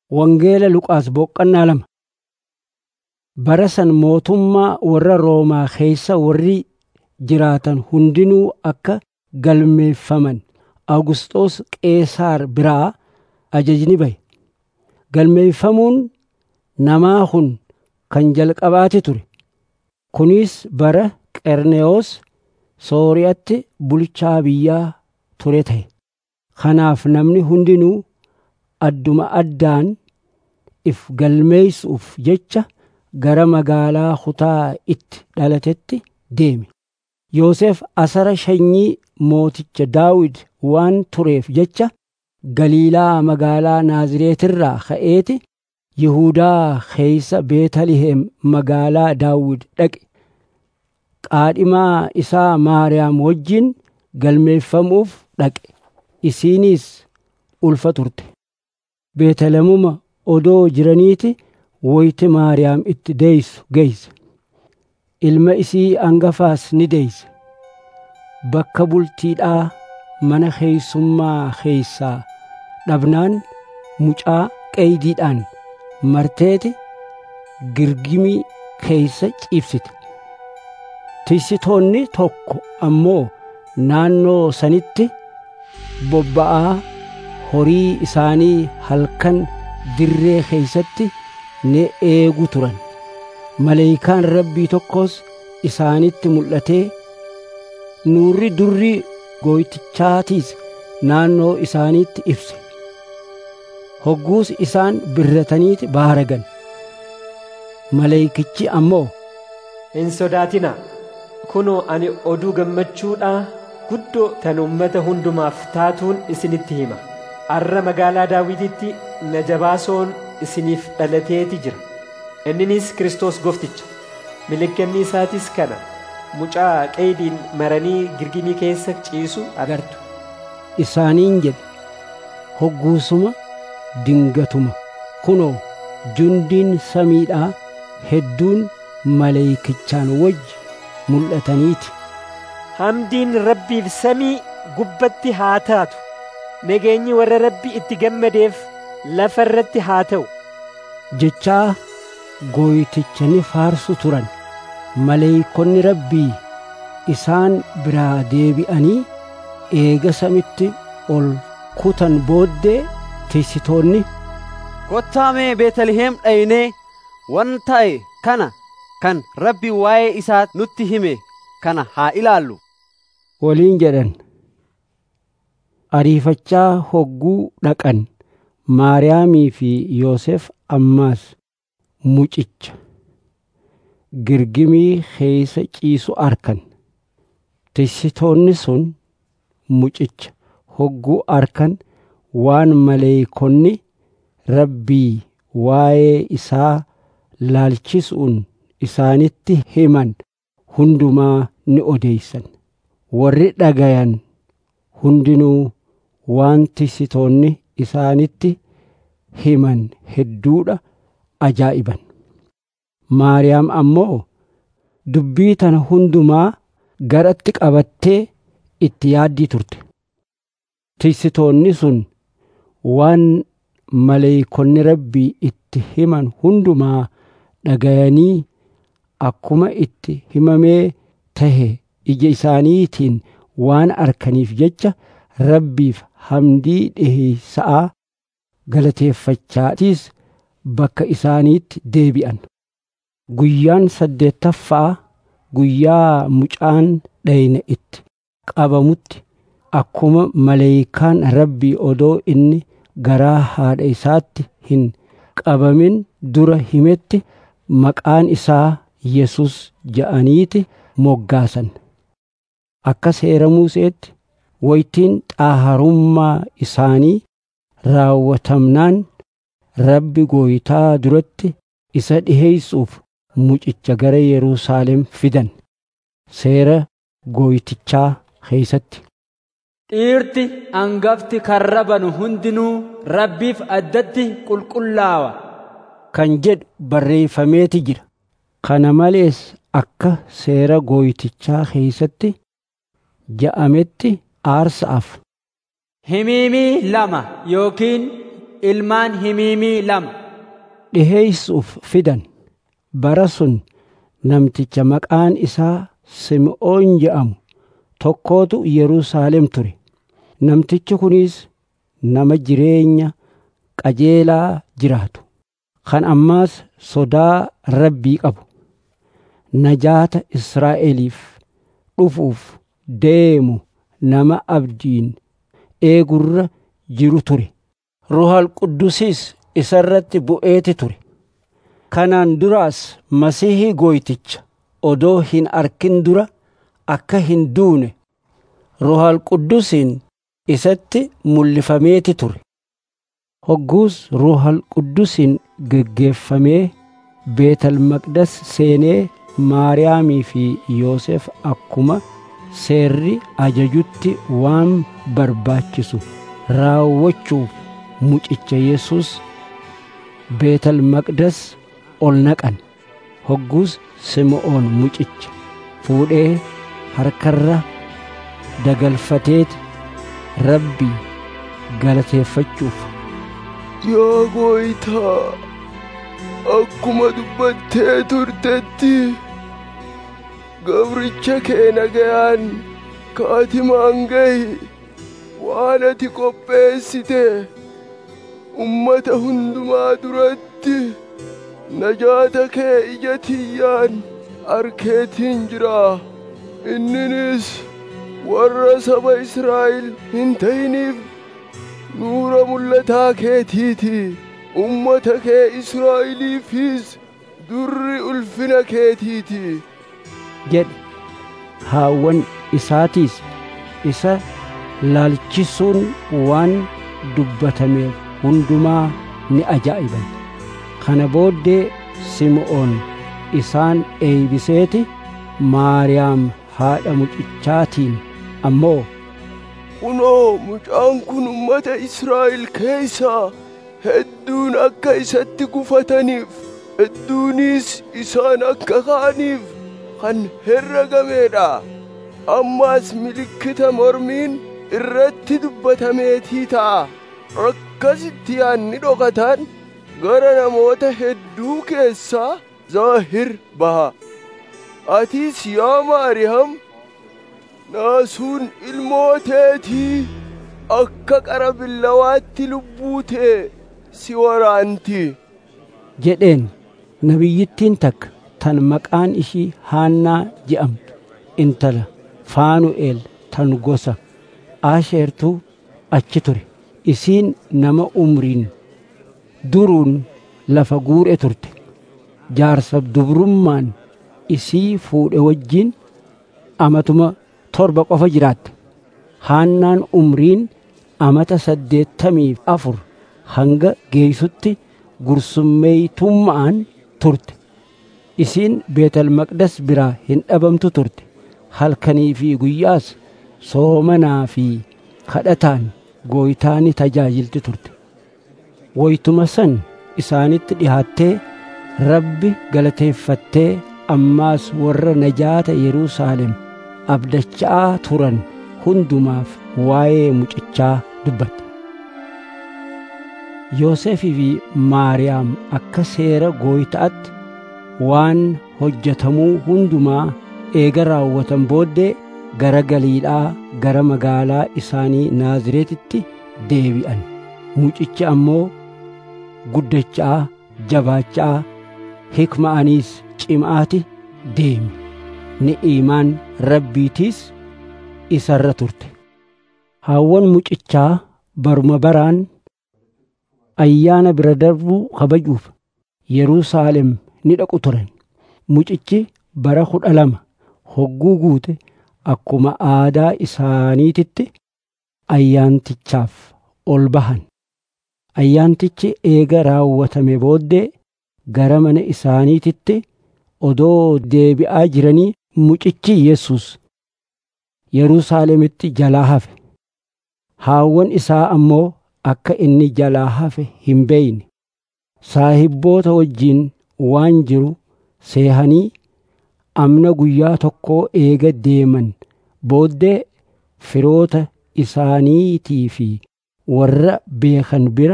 Wangeela Luqaas boqqannaa lama. Bara san mootummaa warra Roomaa keessa warri jiraatan hundinuu akka galmeeffaman Awugisxoos Qeesaar biraa ajajni bahe. Galmeeffamuun namaa kun kan jalqabaati ture. Kunis bara Qernewoos Sooriyaatti bulchaa biyyaa ture ta'e. Kanaaf namni hundinuu adduma addaan if galmeessuuf jecha gara magaalaa kutaa itti dhalatetti deeme. Yoosef asara sanyii mooticha Daawid waan tureef jecha Galiilaa magaalaa Naazreetirraa ka'eeti Yihuudaa keeysa Beetaliheem magaalaa Daawid dhaqe. Qaadhimaa isaa Maariyaam wajjin galmeeffamuuf dhaqe. Isiinis ulfa turte. Beetalehemuma odoo jiraniiti woyti Maariyaam itti deessu geeyse. Ilma isii hangafaas ni deeyse. Bakka bultiidhaa mana keeysummaa keeysaa dhabnaan mucaa qeeydiidhaan marteeti girgimii keeysa ciibsite. Tiksitoonni tokko ammoo naannoo sanitti bobba'aa horii isaanii halkan dirree keeysatti ni eegu turan. Maleeyikaan rabbii tokkos isaanitti mul'atee nuurri durrii gooytichaatiis naannoo isaaniitti ibse. Hogguus isaan birrataniiti baaragan. Maleeyikichi ammoo Hin sodaatinaa. Kunoo ani oduu gammachuudhaa guddoo tan ummata hundumaaf taatuun isinitti hima. Arra magaalaa Daawititti najabaasoon isiniif dhalateeti jira. Inninis Kiristoos gofticha. Milikkanni isaatis kana. Mucaa qeeydiin maranii girgimii keessa ciisu agartu. isaaniin jedhe hogguusuma dingatuma kunoo jundiin samiidhaa hedduun maleeykichaan wajji mul'ataniiti. Hamdiin rabbiif samii gubbatti haa taatu. Nageenyi warra rabbi itti gammadeef lafa irratti haa ta'u. Jechaa gooyticha ni faarsu turan. Maleeykonni rabbii isaan biraa deebi'anii eega samitti ol kutan booddee tiksitoonni Kottaa mee Beetaliheem dhaynee wan ta'e kana kan rabbi waa'ee isaa nutti hime kana haa ilaallu. waliin jedhan. Ariifachaa hogguu dhaqan Maariyaamii fi Yoosef ammaas mucicha girgimii keeysa ciisu arkan. Tiksitoonni sun mucicha hogguu arkan waan maleeykonni rabbii waa'ee isaa laalchisuun isaanitti himan hundumaa ni odeeysan. Warri dhagayan hundinuu waan tiksitoonni isaanitti himan hedduudha ajaa'iban. Maariyaam ammoo dubbii tana hundumaa garatti qabattee itti yaaddii turte. Tiksitoonni sun waan maleeykonni rabbii itti himan hundumaa dhagayanii akkuma itti himamee tahe ija isaaniitiin waan arkaniif jecha rabbiif hamdii dhiheeysa'a galateeffachaatiis bakka isaaniitti deebi'an. Guyyaan saddeettaffaa guyyaa mucaan dhayne itti qabamutti akkuma maleeykaan rabbii odoo inni garaa haadha isaatti hin qabamin dura himetti maqaan isaa Yesus ja'aniiti moggaasan. Akka seera Museetti waytiin xaaharummaa isaanii raawwatamnaan rabbi gooytaa duratti isa dhiheeysuuf mucicha gara Yerusaalem fidan. Seera gooytichaa keeysatti. Dhiirti hangafti karra banu hundinuu rabbiif addatti qulqullaawa. Kan jedhu barreeffameeti jira. Kana malees akka seera gooytichaa keeysatti ja'ametti aarsaaf Himiimii lama yookiin ilmaan himiimii lama dhiheeysuuf fidan bara sun namticha maqaan isaa sim'oon je'amu tokkootu yerusaalem ture namtichi kunis nama jireenya qajeelaa jiraatu kan ammaas sodaa rabbii qabu najaata israa'eliif dhufuuf deemu nama abdiin eegurra jiru ture ruhal quddusiis isarratti bu'eeti ture kanaan duraas masihii gooyticha odoo hin arkin dura akka hin duune ruhal quddusiin isatti mul'ifameeti ture hogguus ruhal quddusiin geggeeffamee beetal maqdas seenee maariyaamii fi yoosef akkuma seerri ajajutti waan barbaachisu raawwachuuf mucicha yesus beetal maqdas ol naqan hogguus sim'oon mucicha fuudhee harkarra dagalfateeti rabbii galateeffachuuf Yaa gooytaa akkuma dubbattee turtetti gabricha kee nagayaan kaatimaan gahi waan ati qopheessite ummata hundumaa duratti najaata kee ija tiyyaan arkeetiin jira inninis warra saba Israa'el hin ta'iniif nuura mul'ataa keetiiti ummata kee Israa'eliifis durri ulfina keetiiti jedhe haawwan isaatiis isa laalchisuun waan dubbatameef hundumaa ni ajaa'iban kana booddee sim'oon isaan eeybiseeti maariyaam haadha mucichaatiin ammoo kunoo mucaan kun ummata Israa'el keessaa hedduun akka isatti gufataniif hedduunis isaan akka ka'aniif kan herregameedha ammaas milikkita mormiin irratti dubbatameetii ta'a akkasitti yaanni dhokatan gara namoota hedduu keessaa zaahir baha atis yaa maariyam naasuun ilmooteetii akka qara billawaatti lubbuu tee si waraanti jedheen nabiyyittiin takka tan maqaan ishii haannaa je'amtu intala faanu'eel tan gosa aasheertuu achi ture isiin nama umriin duruun lafa guure turte jaarsa dubrummaan isii fuudhe wajjiin amatuma torba qofa jiraatte haannaan umriin amata saddeettamii afur hanga geeysutti gursummeeytummaan turte isiin beetal maqdas biraa hin dhabamtu turte halkanii fi guyyaas soomanaa fi kadhataan gooytaani tajaajilti turte woytuma san isaanitti dhihaattee rabbi galateeffattee ammaas warra najaata Yerusaalem abdachaa turan hundumaaf waa'ee mucichaa dubbatte. Yoosefii fi Maariyaam akka seera gooytaatti waan hojjetamuu hundumaa eega raawwatan booddee gara Galiilaa gara magaalaa isaanii Naazreetitti deebi'an. Mucichi ammoo guddachaa jabaachaa hikma'aniis cimaati deemi. Ni'iimaan rabbiitiis isarra turte. Haawwan mucichaa baruma baraan ayyaana bira darbuu kabajuuf Yerusaalem ni dhaqu turan. Mucichi bara kudha lama hogguu guute akkuma aadaa isaaniititti ayyaantichaaf ol bahan. Ayyaantichi eega raawwatame booddee gara mana isaaniititti odoo deebi'aa jiranii mucichi Yesus Yerusaalemitti jalaa hafe. Haawwan isaa ammoo akka inni jalaa hafe hin beeyne. Saahibboota wajjiin waan jiru seehanii amna guyyaa tokkoo eega deeman booddee firoota isaaniitii fi warra beekan bira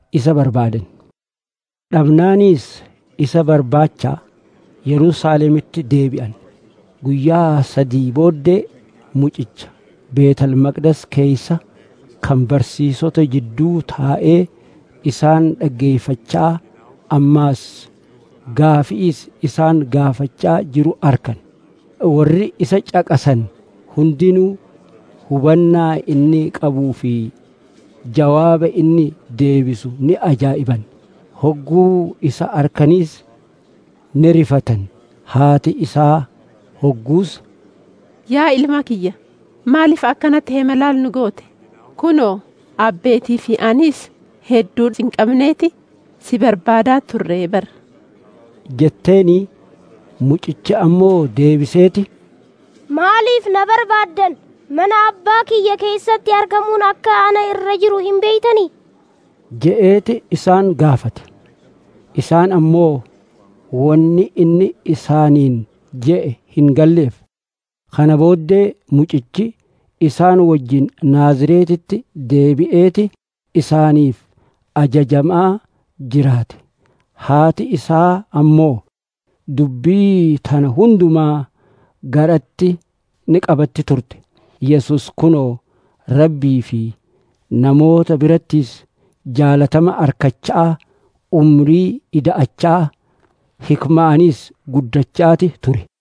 isa barbaadan dhabnaaniis isa barbaachaa yerusaalemitti deebi'an guyyaa sadii booddee mucicha beetal maqdas keeysa kan barsiisota jidduu taa'ee isaan dhaggeeffachaa ammaas gaafiis isaan gaafachaa jiru arkan warri isa caqasan hundinuu hubannaa inni qabuu fi jawaaba inni deebisu ni ajaa'iban hogguu isa arkaniis ni rifatan haati isaa hogguus Yaa ilma kiyya, maaliif akkanatti hemalaal nu goote? Kunoo, abbeetii fi anis hedduu cinqabneeti si barbaadaa turree bar. jetteeni mucichi ammoo deebiseeti Maaliif na barbaaddan? Mana abbaa kiyya keessatti argamuun akka ana irra jiru hin beeytanii? je'eeti isaan gaafate isaan ammoo wanni inni isaaniin je'e hin galleef kana booddee mucichi isaan wajjin naazireetitti deebi'eeti isaaniif ajajamaa jiraate haati isaa ammoo dubbii tana hundumaa garatti ni qabatti turte yesus kunoo rabbii fi namoota birattis jaalatama arkachaa umrii ida'achaa hikmaanis guddachaati ture